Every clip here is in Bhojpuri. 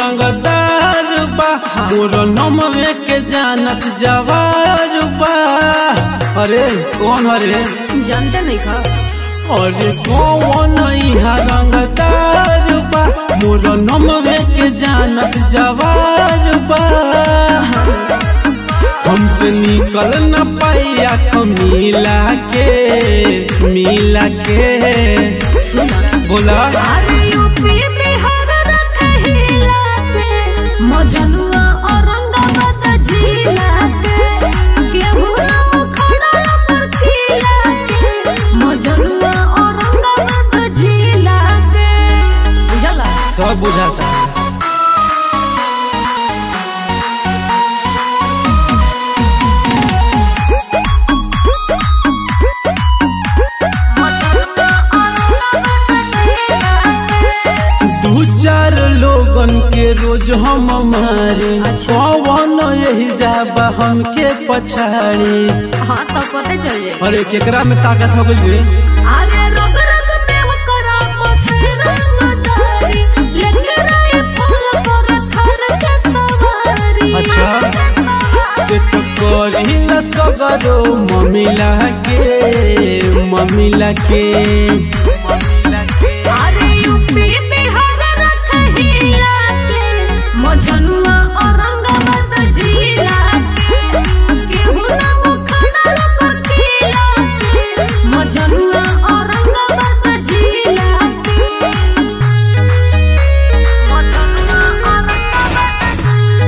रंगदार बा मोर नमवे के जानत जवार बा अरे कौन हरे जानते नहीं खा अरे कौन इहा रंगदार बा मोर नमवे के जानत जवार बा हमसे निकल न पाइया मिला के मिला के सुना बोला अरे यूपी बिहार रखहिला के मजनुआ औरंगाबाद जिला के केहू ना खड़ा पर खिला के मजनुआ औरंगाबाद जिला के बुझला सब बुझाता है दू चार लोगन के रोज हम मारे अच्छा। कौन यही जाबा हमके पछाड़ी हाँ तो पता चल जाए अरे केकरा में ताकत हो गई अरे रग रग में ओकरा बसेरा नदारी लेके राय फूल पर थर के सवारी अच्छा से तो करी न सगरो ममिला के ममिला के अरे यूपी बिहार रखहिला के मजनुआ औरंगाबाद जिला के केहू ना खड़ा पर खिला के मजनुआ औरंगाबाद जिला के मजनुआ Aurangabad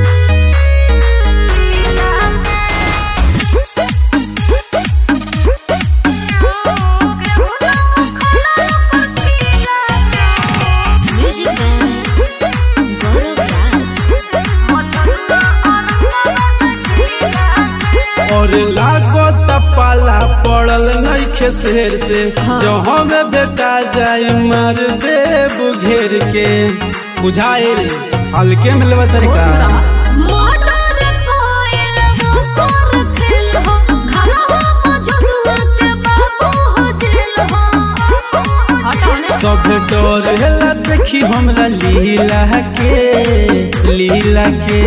Music Man, Gaurav Raj. और लागत पाला पड़ल नइखे शेर से जो हमें बेटा जाई मार देव घेर के बुझाए हल्के में लेवा तरीका मोटर कोयल वो कर खेल हो घरवा मजनुआ के बाबू हो जेल हो हटाओ ने सब डरेला देखी हमरा लीला के लीला के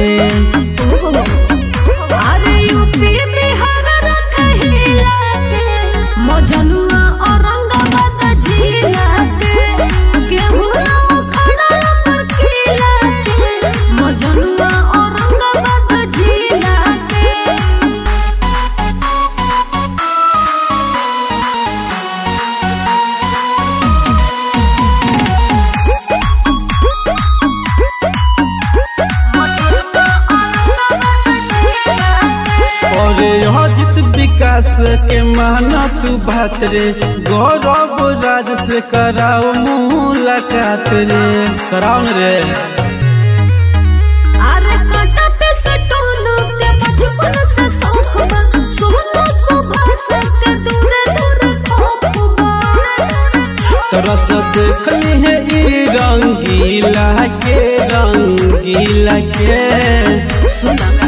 अरे यूपी बिहार रखहिला के मजनुआ औरंगाबाद जिला के केहू ना खड़ा पर खिला के मजनुआ औरंगाबाद जिला के और अजित विकास के माना तू बात रे गौरव राज से कराओ मुलाकात रे कराओ न रे अरे काटा पे से टोलू के बचपन से शौक बा सोनू सुबह से के दूर दूर खोप बा तरस देख है ई रंगीला के रंगीला के सुना